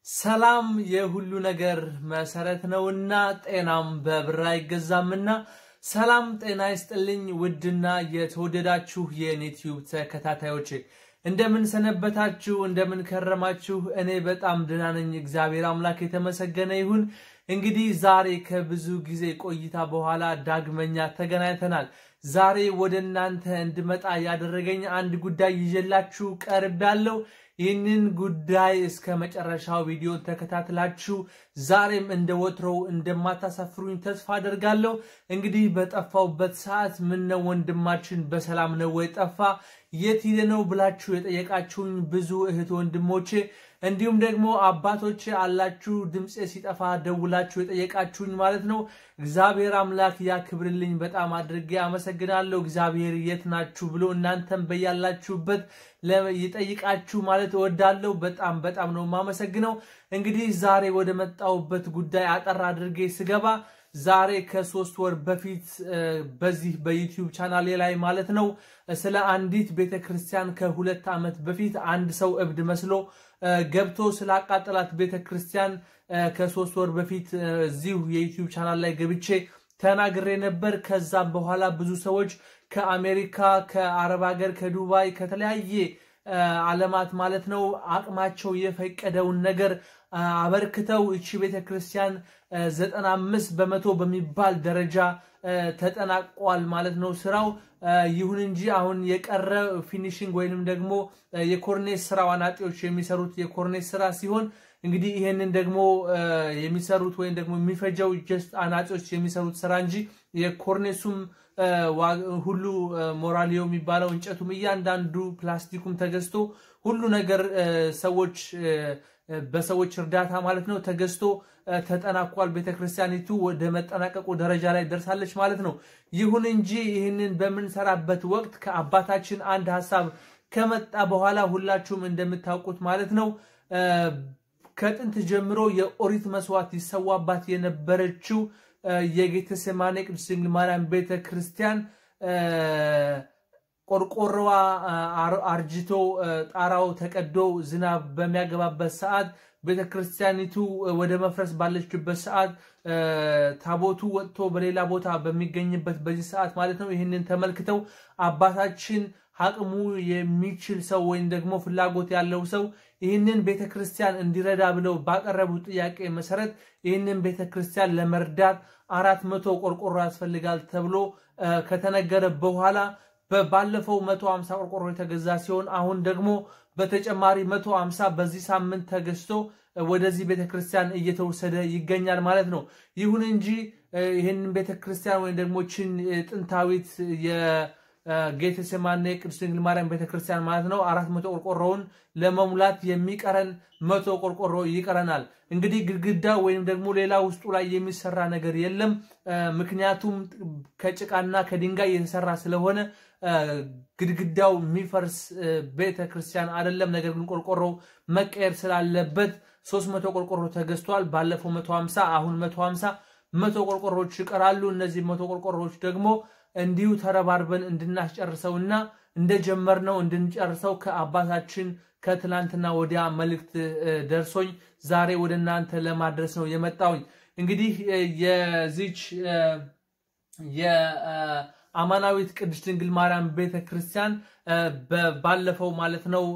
ሰላም የሁሉ ነገር መሰረት ነውና ጤናም በብር አይገዛምና ሰላም ጤና ይስጥልኝ። ውድና የተወደዳችሁ የዩቲዩብ ተከታታዮች እንደምን ሰነበታችሁ? እንደምን ከረማችሁ? እኔ በጣም ደህና ነኝ። እግዚአብሔር አምላክ የተመሰገነ ይሁን። እንግዲህ ዛሬ ከብዙ ጊዜ ቆይታ በኋላ ዳግመኛ ተገናኝተናል። ዛሬ ወደ እናንተ እንድመጣ ያደረገኝ አንድ ጉዳይ ይዤላችሁ ቀርብ ያለው ይህንን ጉዳይ እስከ መጨረሻው ቪዲዮ ተከታትላችሁ ዛሬም እንደ ወትሮው እንደማታሳፍሩኝ ተስፋ አደርጋለሁ። እንግዲህ በጠፋውበት ሰዓት ምን ነው ወንድማችን በሰላም ነው ወይ ጠፋ፣ የት ሄደ ነው ብላችሁ የጠየቃችሁኝ ብዙ እህት ወንድሞቼ እንዲሁም ደግሞ አባቶች አላችሁ ድምፄ ሲጠፋ ደውላችሁ የጠየቃችሁኝ ማለት ነው። እግዚአብሔር አምላክ ያክብርልኝ። በጣም አድርጌ አመሰግናለሁ። እግዚአብሔር የት ናችሁ ብሎ እናንተም በያላችሁበት ይጠይቃችሁ ማለት እወዳለሁ። በጣም በጣም ነው የማመሰግነው። እንግዲህ ዛሬ ወደ መጣሁበት ጉዳይ አጠር አድርጌ ስገባ ዛሬ ከሶስት ወር በፊት በዚህ በዩቲዩብ ቻናሌ ላይ ማለት ነው ስለ አንዲት ቤተክርስቲያን ከሁለት ዓመት በፊት አንድ ሰው እብድ መስሎ ገብቶ ስላቃጠላት ቤተክርስቲያን ከሶስት ወር በፊት እዚሁ የዩቲዩብ ቻናል ላይ ገብቼ ተናግሬ ነበር። ከዛም በኋላ ብዙ ሰዎች ከአሜሪካ፣ ከአረብ ሀገር፣ ከዱባይ ከተለያየ ዓለማት ማለት ነው አቅማቸው የፈቀደውን ነገር አበርክተው እቺ ቤተክርስቲያን ዘጠና አምስት በመቶ በሚባል ደረጃ ተጠናቋል ማለት ነው ስራው። ይሁን እንጂ አሁን የቀረ ፊኒሽንግ ወይንም ደግሞ የኮርኔስ ስራ አናጢዎች የሚሰሩት የኮርኔስ ስራ ሲሆን እንግዲህ ይሄንን ደግሞ የሚሰሩት ወይም ደግሞ የሚፈጀው ጀስት አናጢዎች የሚሰሩት ስራ እንጂ የኮርኔሱም ሁሉ ሞራሊዮ የሚባለው እንጨቱም እያንዳንዱ ፕላስቲኩም ተገዝቶ ሁሉ ነገር ሰዎች በሰዎች እርዳታ ማለት ነው ተገዝቶ ተጠናቋል። ቤተክርስቲያኒቱ ወደ መጠናቀቁ ደረጃ ላይ ደርሳለች ማለት ነው። ይሁን እንጂ ይህንን በምንሰራበት ወቅት ከአባታችን አንድ ሀሳብ ከመጣ በኋላ ሁላችሁም እንደምታውቁት ማለት ነው ከጥንት ጀምሮ የኦሪት መስዋዕት ይሰዋባት የነበረችው የጌተሰማኔ ቅድስት ድንግል ማርያም ቤተ ክርስቲያን ቆርቆሮዋ አርጅቶ ጣራው ተቀዶ ዝናብ በሚያገባበት ሰዓት ቤተ ክርስቲያኒቱ ወደ መፍረስ ባለችበት ሰዓት ታቦቱ ወጥቶ በሌላ ቦታ በሚገኝበት በዚህ ሰዓት ማለት ነው ይህንን ተመልክተው አባታችን አቅሙ የሚችል ሰው ወይም ደግሞ ፍላጎት ያለው ሰው ይህንን ቤተ ክርስቲያን እንዲረዳ ብለው ባቀረቡት ጥያቄ መሰረት ይህንን ቤተ ክርስቲያን ለመርዳት አራት መቶ ቆርቆሮ ያስፈልጋል ተብሎ ከተነገረ በኋላ ባለፈው መቶ ሀምሳ ቆርቆሮ የተገዛ ሲሆን አሁን ደግሞ በተጨማሪ መቶ ሀምሳ በዚህ ሳምንት ተገዝቶ ወደዚህ ቤተክርስቲያን እየተወሰደ ይገኛል ማለት ነው። ይሁን እንጂ ይህንን ቤተክርስቲያን ወይም ደግሞ ችን ጥንታዊት የጌተሴማኔ ቅድስት ድንግል ማርያም ቤተክርስቲያን ማለት ነው አራት መቶ ቆርቆሮውን ለመሙላት የሚቀረን መቶ ቆርቆሮ ይቀረናል። እንግዲህ ግድግዳ ወይም ደግሞ ሌላ ውስጡ ላይ የሚሰራ ነገር የለም። ምክንያቱም ከጭቃና ከድንጋይ የተሰራ ስለሆነ ግድግዳው የሚፈርስ ቤተ ክርስቲያን አይደለም። ነገር ግን ቆርቆሮ መቀየር ስላለበት ሶስት መቶ ቆርቆሮ ተገዝቷል። ባለፈው መቶ ሀምሳ አሁን መቶ ሀምሳ መቶ ቆርቆሮዎች ይቀራሉ። እነዚህ መቶ ቆርቆሮዎች ደግሞ እንዲሁ ተረባርበን እንድናስጨርሰውና እንደጀመርነው እንድንጨርሰው ከአባታችን ከትላንትና ወዲያ መልእክት ደርሶኝ ዛሬ ወደ እናንተ ለማድረስ ነው የመጣውኝ። እንግዲህ የዚች የአማናዊት ቅድስት ድንግል ማርያም ቤተ ክርስቲያን ባለፈው ማለት ነው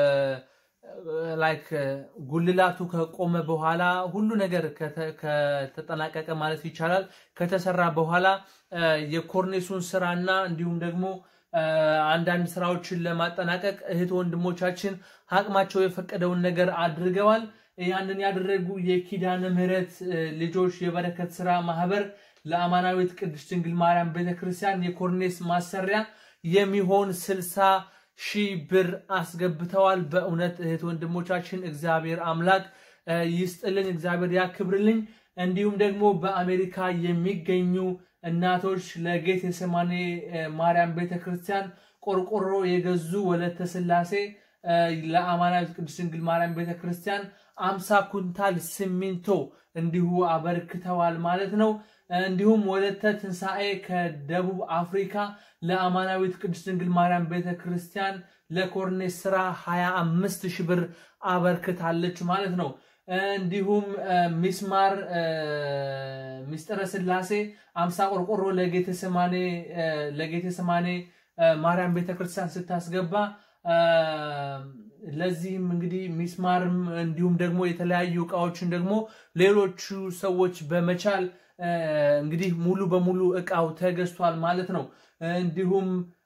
ላይክ ጉልላቱ ከቆመ በኋላ ሁሉ ነገር ከተጠናቀቀ ማለት ይቻላል ከተሰራ በኋላ የኮርኔሱን ስራና እንዲሁም ደግሞ አንዳንድ ስራዎችን ለማጠናቀቅ እህት ወንድሞቻችን አቅማቸው የፈቀደውን ነገር አድርገዋል። ያንን ያደረጉ የኪዳነ ምሕረት ልጆች የበረከት ስራ ማህበር ለአማናዊት ቅድስት ድንግል ማርያም ቤተክርስቲያን የኮርኔስ ማሰሪያ የሚሆን ስልሳ ሺህ ብር አስገብተዋል። በእውነት እህት ወንድሞቻችን እግዚአብሔር አምላክ ይስጥልን፣ እግዚአብሔር ያክብርልኝ። እንዲሁም ደግሞ በአሜሪካ የሚገኙ እናቶች ለጌቴሴማኔ ማርያም ቤተክርስቲያን ቆርቆሮ የገዙ ወለተ ስላሴ ለአማናዊት ቅድስት ድንግል ማርያም ቤተክርስቲያን አምሳ ኩንታል ሲሚንቶ እንዲሁ አበርክተዋል ማለት ነው። እንዲሁም ወለተ ትንሣኤ ከደቡብ አፍሪካ ለአማናዊት ቅድስት ድንግል ማርያም ቤተክርስቲያን ለኮርኔስ ስራ 25 ሺህ ብር አበርክታለች ማለት ነው። እንዲሁም ሚስማር ሚስጥረ ስላሴ አምሳ ቆርቆሮ ለጌተሰማኔ ለጌተሰማኔ ማርያም ቤተክርስቲያን ስታስገባ ለዚህም እንግዲህ ሚስማርም እንዲሁም ደግሞ የተለያዩ እቃዎችን ደግሞ ሌሎቹ ሰዎች በመቻል እንግዲህ ሙሉ በሙሉ እቃው ተገዝቷል ማለት ነው። እንዲሁም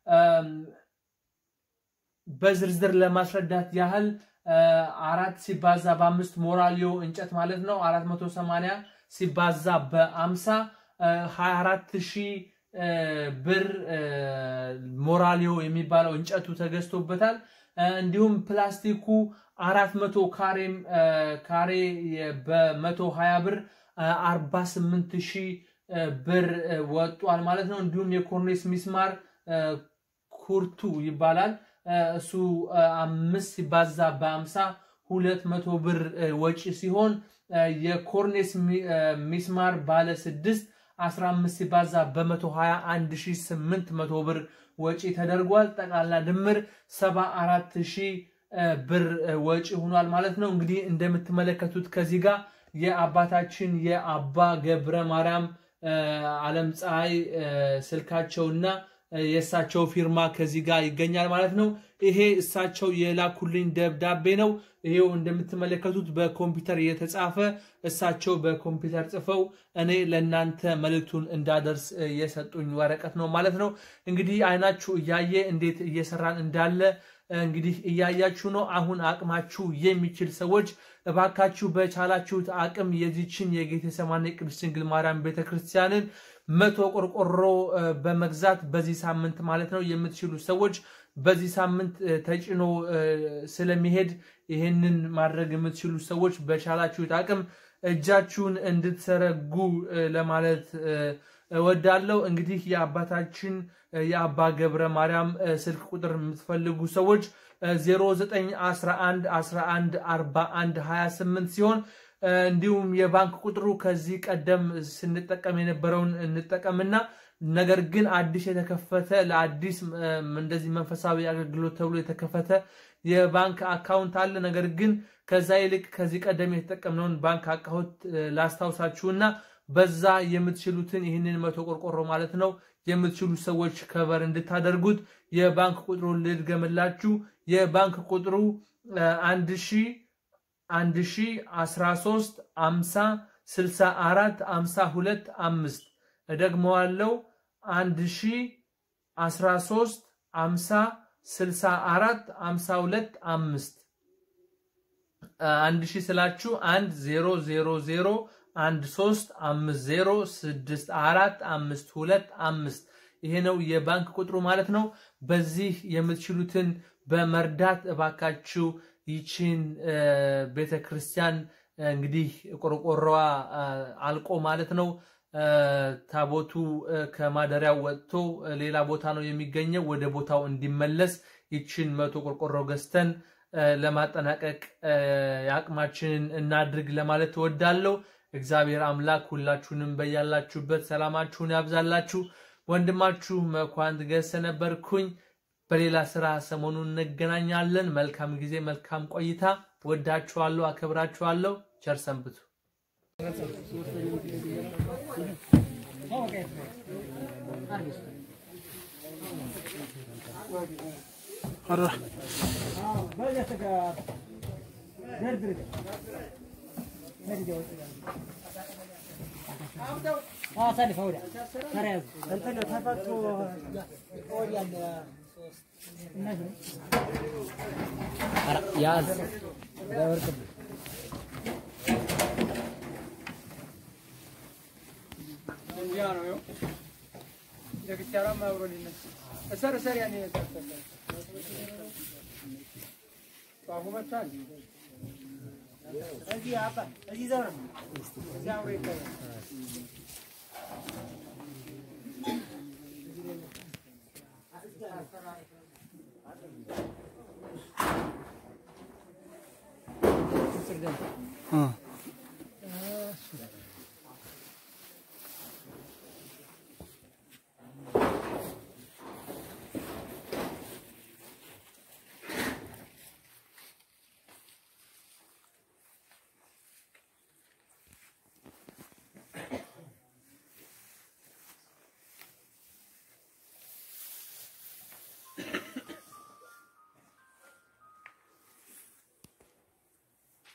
በዝርዝር ለማስረዳት ያህል አራት ሲባዛ በአምስት ሞራሊዮ እንጨት ማለት ነው። አራት መቶ ሰማንያ ሲባዛ በአምሳ ሀያ አራት ሺህ ብር ሞራሊዮ የሚባለው እንጨቱ ተገዝቶበታል። እንዲሁም ፕላስቲኩ አራት መቶ ካሬም ካሬ በመቶ ሀያ ብር አርባ ስምንት ሺህ ብር ወጧል ማለት ነው። እንዲሁም የኮርኔስ ሚስማር ኩርቱ ይባላል እሱ አምስት ሲባዛ በአምሳ ሁለት መቶ ብር ወጪ ሲሆን የኮርኔስ ሚስማር ባለ ስድስት 15 ሲባዛ በመቶ 21800 ብር ወጪ ተደርጓል። ጠቅላላ ድምር 74000 ብር ወጪ ሆኗል ማለት ነው። እንግዲህ እንደምትመለከቱት ከዚህ ጋር የአባታችን የአባ ገብረ ማርያም ዓለም ፀሐይ ስልካቸውና የእሳቸው ፊርማ ከዚህ ጋር ይገኛል ማለት ነው። ይሄ እሳቸው የላኩልኝ ደብዳቤ ነው። ይሄው እንደምትመለከቱት በኮምፒውተር የተጻፈ እሳቸው በኮምፒውተር ጽፈው እኔ ለእናንተ መልእክቱን እንዳደርስ የሰጡኝ ወረቀት ነው ማለት ነው። እንግዲህ አይናችሁ እያየ እንዴት እየሰራን እንዳለ እንግዲህ እያያችሁ ነው። አሁን አቅማችሁ የሚችል ሰዎች እባካችሁ በቻላችሁት አቅም የዚችን የጌቴሰማኒ ቅድስት ድንግል ማርያም ቤተክርስቲያንን መቶ ቆርቆሮ በመግዛት በዚህ ሳምንት ማለት ነው የምትችሉ ሰዎች በዚህ ሳምንት ተጭኖ ስለሚሄድ ይህንን ማድረግ የምትችሉ ሰዎች በቻላችሁት አቅም እጃችሁን እንድትሰረጉ ለማለት እወዳለሁ። እንግዲህ የአባታችን የአባ ገብረ ማርያም ስልክ ቁጥር የምትፈልጉ ሰዎች 0911114128 ሲሆን እንዲሁም የባንክ ቁጥሩ ከዚህ ቀደም ስንጠቀም የነበረውን እንጠቀምና ነገር ግን አዲስ የተከፈተ ለአዲስ እንደዚህ መንፈሳዊ አገልግሎት ተብሎ የተከፈተ የባንክ አካውንት አለ። ነገር ግን ከዛ ይልቅ ከዚህ ቀደም የተጠቀምነውን ባንክ አካውንት ላስታውሳችሁና በዛ የምትችሉትን ይህንን መቶ ቆርቆሮ ማለት ነው የምትችሉ ሰዎች ከበር እንድታደርጉት የባንክ ቁጥሩ ልድገምላችሁ። የባንክ ቁጥሩ አንድ ሺህ አንድ ሺህ አስራ ሶስት አምሳ ስልሳ አራት አምሳ ሁለት አምስት እደግመዋለው አንድ ሺህ አስራ ሶስት አምሳ ስልሳ አራት አምሳ ሁለት አምስት አንድ ሺህ ስላችሁ አንድ ዜሮ ዜሮ ዜሮ አንድ ሶስት አምስት ዜሮ ስድስት አራት አምስት ሁለት አምስት ይሄ ነው የባንክ ቁጥሩ ማለት ነው። በዚህ የምትችሉትን በመርዳት እባካችሁ ይችን ቤተ ክርስቲያን እንግዲህ ቆርቆሮዋ አልቆ ማለት ነው ታቦቱ ከማደሪያው ወጥቶ ሌላ ቦታ ነው የሚገኘው። ወደ ቦታው እንዲመለስ ይችን መቶ ቆርቆሮ ገዝተን ለማጠናቀቅ የአቅማችንን እናድርግ ለማለት እወዳለሁ። እግዚአብሔር አምላክ ሁላችሁንም በያላችሁበት ሰላማችሁን ያብዛላችሁ። ወንድማችሁ መኳንት ገሰ ነበርኩኝ። በሌላ ስራ ሰሞኑን እንገናኛለን። መልካም ጊዜ፣ መልካም ቆይታ። ወዳችኋለሁ፣ አከብራችኋለሁ። ቸር ሰንብቱ። ያዝ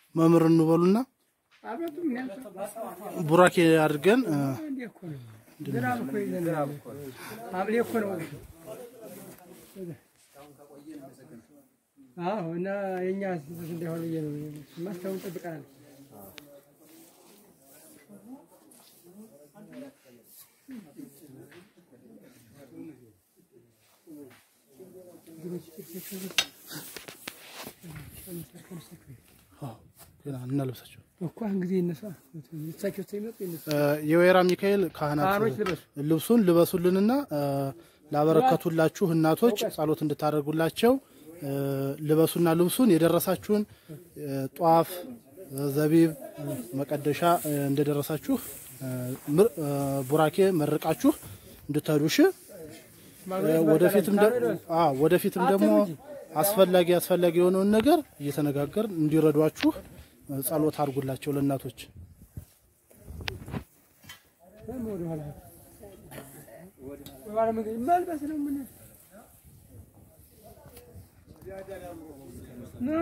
መምህር እንበሉና አልመጡም። ምን ያልኩት ቡራኬ አድርገን እ፣ እንዴ እኮ ነው። ዝናብ እኮ ይዘንባል። ሐምሌ እኮ ነው። አዎ እና የእኛ ስህተት እንዳይሆን ብዬ ነው። ማስታወን ጠብቀናል። አዎ፣ ገና እናልብሳቸው። እኮ አሁን ጊዜ ይነሳ እሳቸው ሲመጡ ይነሳ እ፣ የወይራ ሚካኤል ካህናት ካህኖች ልበሱ። ልብሱን ልበሱልንና እ፣ ላበረከቱላችሁ እናቶች ጸሎት እንድታደርጉላቸው እ፣ ልበሱና ልብሱን የደረሳችሁን እ፣ ጧፍ፣ እ፣ ዘቢብ፣ መቀደሻ እ፣ እንደደረሳችሁ እ፣ ምር- እ፣ ቡራኬ መርቃችሁ እንድትሄዱሽ ወደፊትም ደ- አዎ ወደፊትም ደግሞ አስፈላጊ አስፈላጊ የሆነውን ነገር እየተነጋገር እንዲረዷችሁ እ፣ ጸሎት አድርጉላቸው ለእናቶች። ወደኋላ ወደኋላ መንገድ መልበስ ነው ምን ነው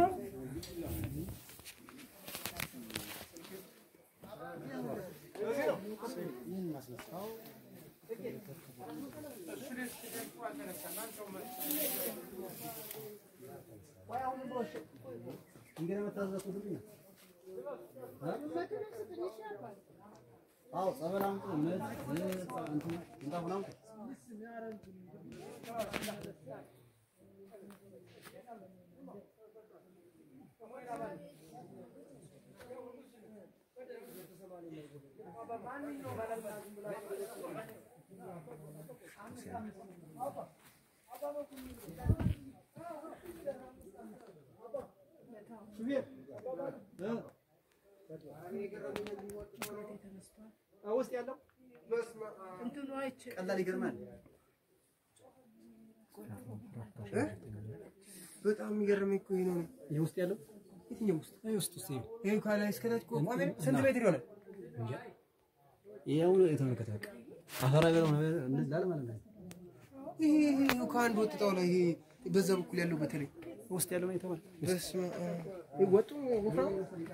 ውስጥ ያለው ቀላል ይገርማል። እ? በጣም የሚገርመኝ እኮ ይሄ ነው። ይህ ውስጥ ያለው የትኛው ውስጥ ይህ ውስጥ ውስጥ ይሄ ከላይ እስከታች እኮ ቆሜ ስንት ሜትር ይሆናል? ይሄው የተመለከተ በቃ አፈራ ገለው ነው እንዳለ ማለት ነው። ይሄ ይሄ ይሄ ከአንድ ወጥ ጣውላ ይሄ በዛ በኩል ያለው በተለይ ውስጥ ያለው ነው የተባለ በስመ አብ። ይሄ ወጡ ወፍራም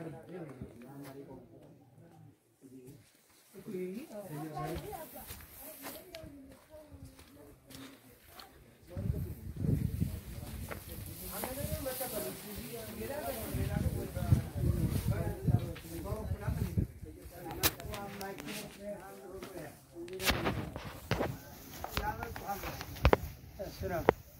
ስራ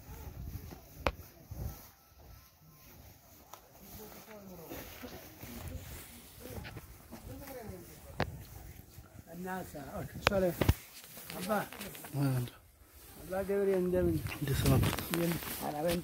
እና እሷ ላይ አባ አባ ገብሬ እንደምን እንደሰማበት እንደምን